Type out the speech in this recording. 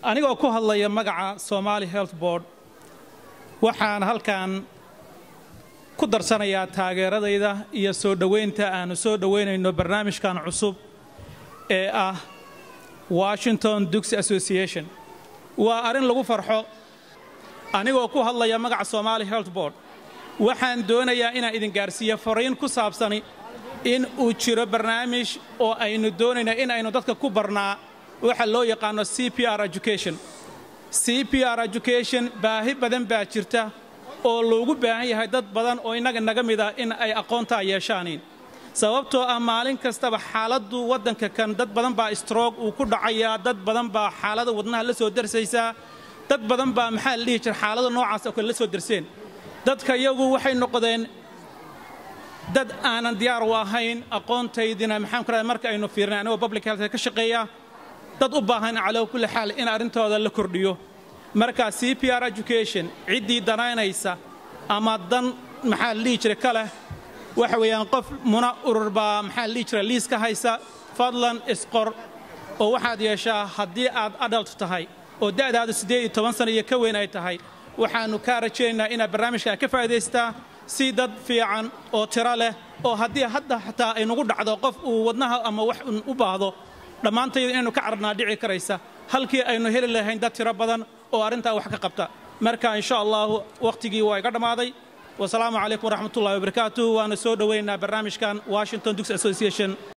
anigoo ku hadlaya magaca Somali Health Board waxaan halkan ku darsanayaa taageeradayda iyo soo dhoweynta aanu soo dhoweynayno barnaamijkan cusub ee ah Washington Duxi Association waa arrin lagu farxo anigoo ku hadlaya magaca Somali Health Board waxaan doonayaa inaan idin gaarsiiyo fariin ku saabsani in uu jiro barnaamij oo aynu doonayna in aynu dadka ku barnaa waxa loo yaqaano c p r education c p r education baahi badan baa jirta oo loogu baahan yahay dad badan oo innaga naga mid ah in ay aqoontaa yeeshaaniin sababtoo ah maalin kastaba xaaladdu waddanka kan dad badan baa stroog uu ku dhacayaa dad badan baa xaalada wadnaha la soo darsaysaa dad badan baa maxaa la dhihi jira xaalada noocaas oo kale la soo darseen dadka iyagu waxay noqdeen dad aanan diyaar u ahayn aqoontaydina maxaan ku rahay marka aynu fiirnay anigoo public health ka shaqeeya dad u baahan calaa kulli xaal in arrintooda la kordhiyo marka c p r education ciddii danaynaysa ama dan maxaa la dhihi jiray ka leh waxa weeyaan qof muna urur baa maxaa la dhihi jiray liis ka haysa fadlan isqor oo waxaad yeeshaa haddii aad adult tahay oo da'daadu siddeed iyo toban sano iyo ka weyn ay tahay waxaannu kaa rajaynaynaa inaad barnaamijkaa ka faa'idaystaa si dad fiican oo tiro leh oo haddii hadda xataa ay nagu dhacdo qof uu wadnaha ama wax u baahdo dhammaantayda inaynu ka carnaa dhici karaysa halkii aynu heli lahayn dad tiro badan oo arrintaa wax ka qabta marka insha allahu wakhtigii waa iga dhammaaday wasalaamu calaykum waraxmatullahi wabarakaatuh waana soo dhoweynaa barnaamijkan washington dux association